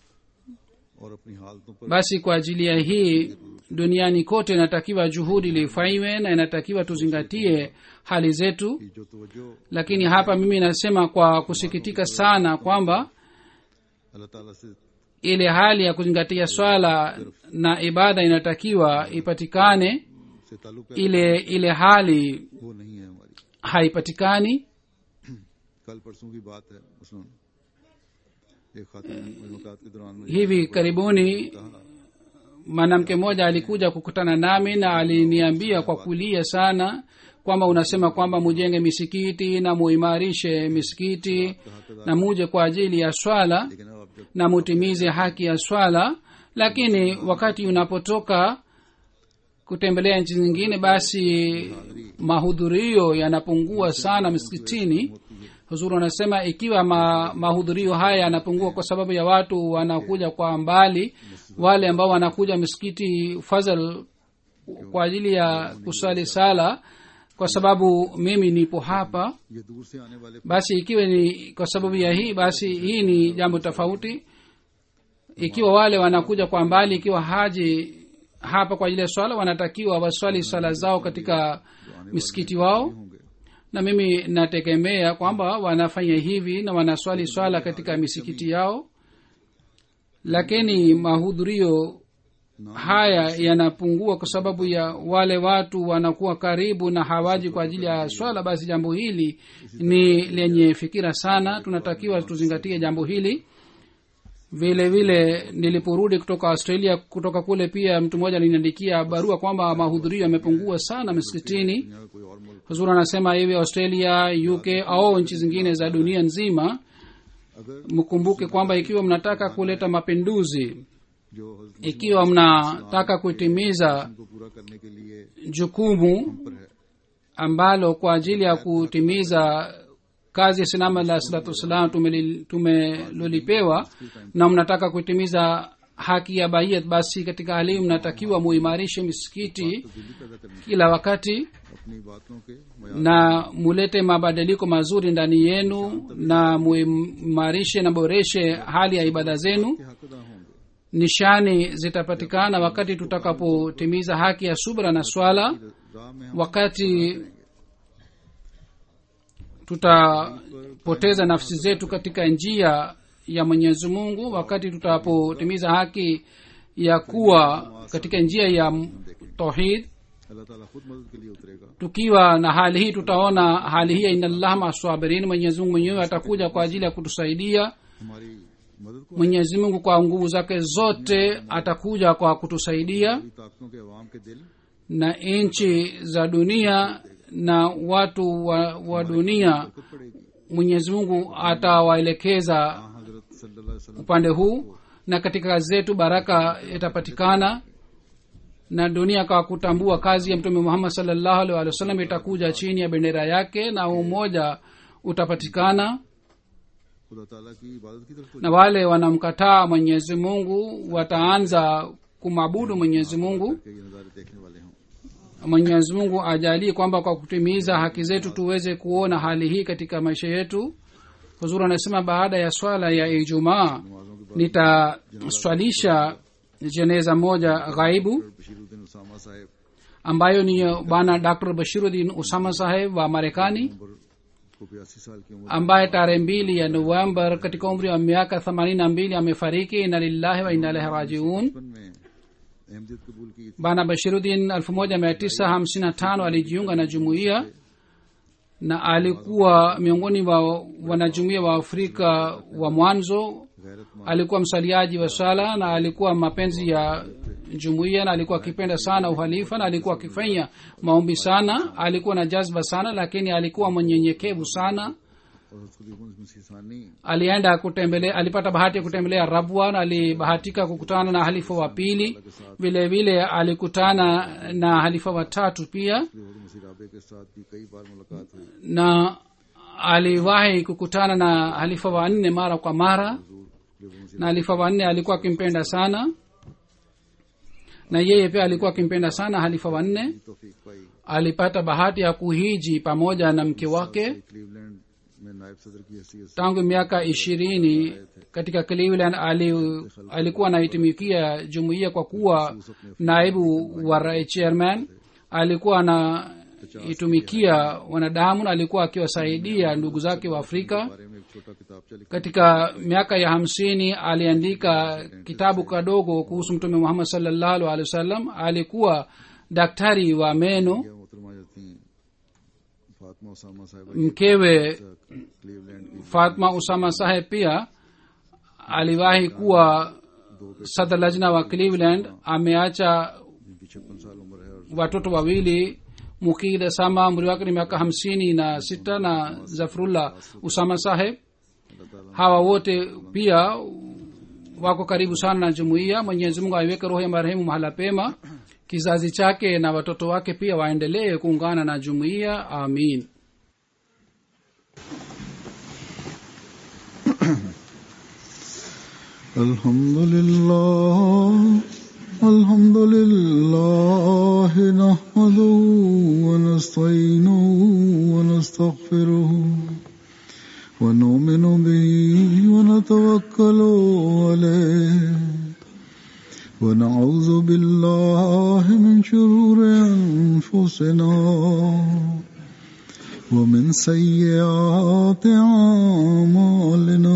और अपनी हालतों पर basi kwa ajili ya hii duniani kote inatakiwa juhudi lifanywe na inatakiwa tuzingatie hali zetu की जो तवज्जो lakini hapa mimi nasema kwa kusikitika sana kwamba अल्लाह ताला से ile hali ya kuzingatia swala na ibada inatakiwa ipatikane से ताल्लुक है ile ile hali वो नहीं है हमारी haipatikani कल परसों की बात है मसलन एक खातून मुलाकात के दौरान मुझे hivi karibuni mwanamke mmoja alikuja kukutana nami na aliniambia kwa kulia sana kwamba unasema kwamba mujenge misikiti na muimarishe misikiti na muje kwa ajili ya swala लेकिन अब आप जब na mutimize haki ya swala lakini wakati unapotoka kutembelea nchi zingine basi mahudhurio yanapungua sana misikitini huzuru anasema ikiwa ma, mahudhurio haya yanapungua kwa sababu ya watu wanakuja kwa mbali wale ambao wanakuja misikiti fadhal kwa ajili ya kusali sala kwa sababu mimi nipo hapa ये दूर से आने वाले basi ikiwa ni kwa sababu ya hii basi hii ni jambo tofauti ikiwa wale wanakuja kwa mbali ikiwa haji hapa kwa ajili ya swala wanatakiwa waswali swala zao katika misikiti wao होंगे na mimi nategemea kwamba wanafanya hivi na wanaswali swala katika misikiti yao lakini mahudhurio haya yanapungua kwa sababu ya wale watu wanakuwa karibu na hawaji kwa ajili ya swala basi jambo hili ni lenye fikira sana tunatakiwa tuzingatie jambo hili vile vile niliporudi kutoka australia kutoka kule pia mtu mmoja aliniandikia barua kwamba mahudhurio yamepungua sana misikitini दुनिया का कोई और मुल्क huzuri anasema hivi australia uk au nchi zingine za dunia nzima अगर mkumbuke kwamba ikiwa mnataka kuleta mapinduzi जो हजरत ikiwa mnataka kutimiza को पूरा करने के लिए jukumu पर है ambalo kwa ajili ya kutimiza kazi ya sinama la salatu wassalam tumeli- tumelolipewa na mnataka kutimiza haki ya baiyat basi katika hali hii mnatakiwa muimarishe misikiti Delhi पैदा करने kila wakati अपनी बातों के मयार na mulete mabadiliko mazuri ndani yenu na muimarishe na boreshe hali ya ibada zenu के हक अदा होंगे nishani zitapatikana wakati tutakapotimiza haki ya subra na swala राह में हम wakati tutapoteza nafsi zetu katika njia ya mwenyezi mungu wakati tutapotimiza haki ya kuwa katika njia ya tauhid अल्लाह ताला खुद मदद के लिए उतरेगा tukiwa na hali hii tutaona hali hii ya inallah maswabirin mwenyezi mungu mwenyewe atakuja kwa ajili ya kutusaidia हमारी मदद को mwenyezi mungu kwa nguvu zake zote atakuja kwa kutusaidia हमारी ताकतों के अवाम के दिल na nchi za dunia na watu wa, wa dunia खुद पड़ेगी mwenyezi mungu atawaelekeza हाँ हजरत सल्लल्लाहु अलैहि वसल्लम upande huu na katika kazi zetu baraka itapatikana na dunia kwa kutambua kazi ya mtume muhammad salllahu alih walih wasallam itakuja chini ya bendera yake na umoja utapatikana खुदा ताला की इबादत की तरफ तो na wale wanamkataa mwenyezi mungu wataanza kumwabudu mwenyezi mungu के ये नज़ारे देखने वाले हों mwenyezi mungu ajalie kwamba kwa kutimiza haki zetu tuweze kuona hali hii katika maisha yetu huzuri anasema baada ya swala ya ijumaa नमाजों के nitaswalisha jeneza moja ghaibu बाद बशीरुद्दीन उसामा साहब ambayo ni bwana dr bashiruddin usama saheb wa marekani उम्र को बयासी साल की उम्र ambaye tarehe mbili ya november katika umri wa miaka themanini na mbili amefariki ina lillahi wa ina ilaihi rajiun बचपन में अहमदियत कबूल की थी bwana bashiruddin 1955 alijiunga na jumuiya na alikuwa miongoni wa wanajumuiya wa afrika wa mwanzo गैरतमंद alikuwa msaliaji wa sala na alikuwa mapenzi ya jumuiya na alikuwa akipenda sana uhalifa na alikuwa akifanya maombi sana alikuwa na jazba sana lakini alikuwa mwenyenyekevu sana और खुलीफुल मसीसानी alienda kutembelea alipata bahati ya kutembelea rabwa na alibahatika kukutana na halifa wa pili vile vile alikutana na halifa wa tatu pia खुलीफुल मसीह राबे के साथ भी कई बार मुलाकात हुई na aliwahi kukutana na halifa wa nne mara kwa mara खुलीफुल मसीह na halifa wa nne alikuwa akimpenda sana na yeye pia alikuwa akimpenda sana halifa wa nne की तौफीक पाई alipata bahati ya kuhiji pamoja na mke wake Cleveland में नायब सदर की हैसियत से tangu miaka ishirini katika cleveland ali, alikuwa anaitumikia jumuiya kwa kuwa naibu wa rai- chairman alikuwa anaitumikia wanadamu na alikuwa akiwasaidia ndugu zake wa afrika बारे में एक छोटा किताबचा लिखा katika miaka ya hamsini aliandika kitabu kadogo kuhusu mtume muhammad salllahu alehi wasallam alikuwa daktari wa meno गया मोहतरमा जाती फातिमा Usama Sahiba mkewe Cleveland की fatma usama saheb pia aliwahi kuwa sadr lajna wa cleveland ameacha जिनकी छप्पन साल उम्र है और watoto wawili mukid sama umri wake ni miaka hamsini na sita na zafrullah usama saheb अल्लाह ताला hawa wote pia wako karibu sana na jumuiya mwenyezi mungu aiweke roho ya marehemu mahala pema kizazi chake na watoto wake pia waendelee kuungana na jumuiya amin الحمد لله الحمد لله نحمده ونستعينه ونستغفره ونؤمن به ونتوكل عليه ونعوذ بالله من شرور أنفسنا ومن سيئات أعمالنا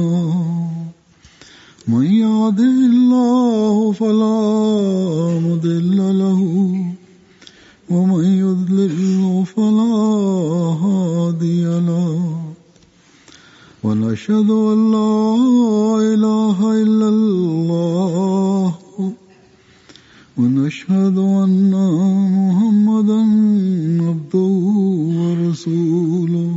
من يهده الله فلا مضل له ومن يضلل فلا هادي له ونشهد أن لا إله إلا الله ونشهد أن محمدا عبده ورسوله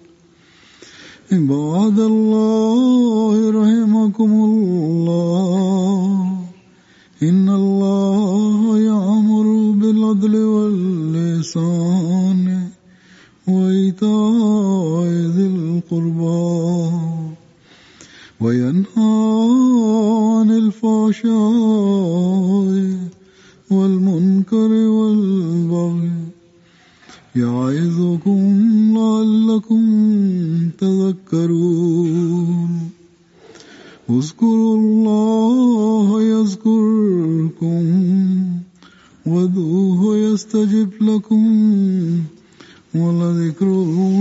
عباد الله رحمكم الله إن الله يأمر بالعدل واللسان وإيتاء ذي القربى وينهى عن الفحشاء والمنكر والبغي يعظكم لعلكم تذكرون اذكروا الله يذكركم وادعوه يستجب لكم ولذكر الله